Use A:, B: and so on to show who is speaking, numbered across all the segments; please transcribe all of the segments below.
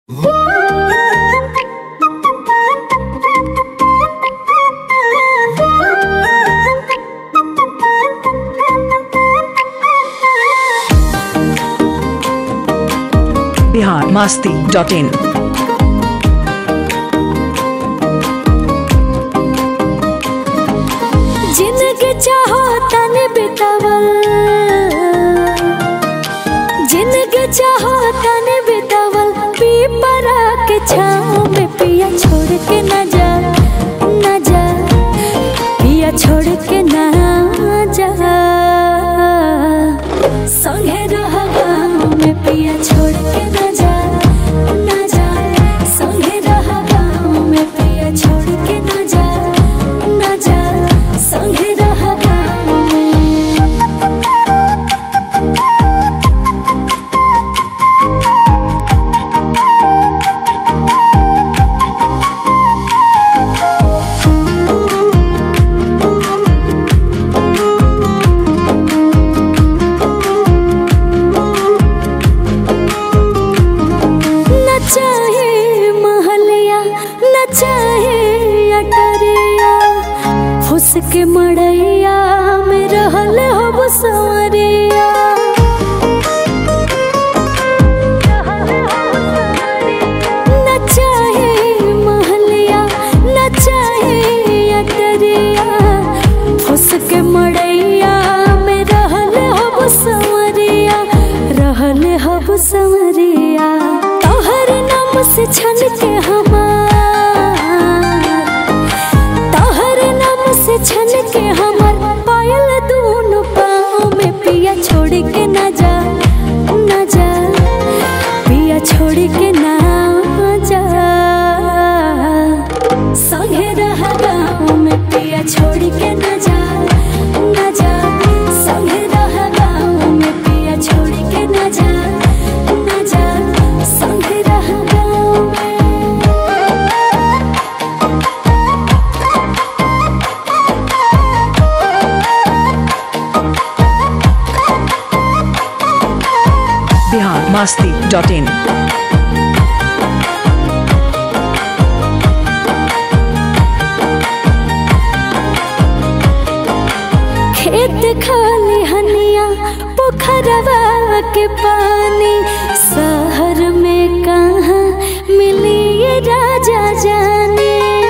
A: Bihar Masti dot in
B: जिंदगी चाहो तने बितावल जिंदगी चाहो तने बितावल पीपरा के छाँव में पिया छोड़ के न जा न जा पिया छोड़ के न जा संगे रह गाँव में पिया छोड़ के न जा न जा संगे रह गाँव में पिया छोड़ के न जा न जा संगे रह गाँव में न चाहे महलिया न चाहे अटरिया फुस के मड़ैया में रहल हो सवरिया न चाहे महलिया न चाहे अटरिया फुस के मड़ैया में रहल हो सवरिया रहल हो सवरिया तोहर नाम से छन के हमार तोहर नाम से छन के हमर पायल दोनों पाँव में पिया छोड़ के न जा न जा पिया छोड़ के न जा संगे रह गाँव में पिया छोड़ के न जा न जा संगे रह गाँव में पिया छोड़ के न जा न जा संगे रह गाँव में
A: बिहार मास्ती डॉट इन
B: खेत खाली हनिया पोखरवा के पानी शहर में कहाँ मिली ये राजा जाने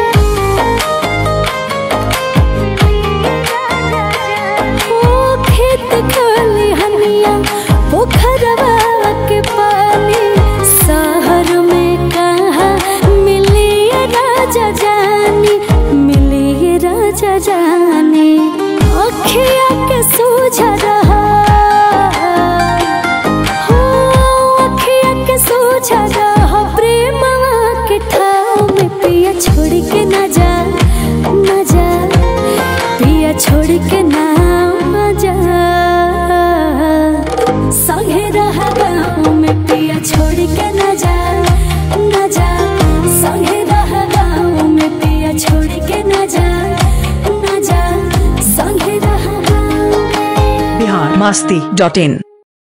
B: ओ खेत खाली हनिया पोखरवा के पानी शहर में कहाँ मिली ये राजा जानी मिली ये राजा जानी अखिया के सूझ रहा हो अखिया के सूझ रहा प्रेमवा के ठाव में पिया छोड़ के न जा न जा पिया छोड़ के न जा संगे रह गाँव में पिया छोड़ के न जा न जा संगे रह गाँव में पिया छोड़ के न जा न जा संगे रह गाँव में
A: बिहार मास्ती डॉट इन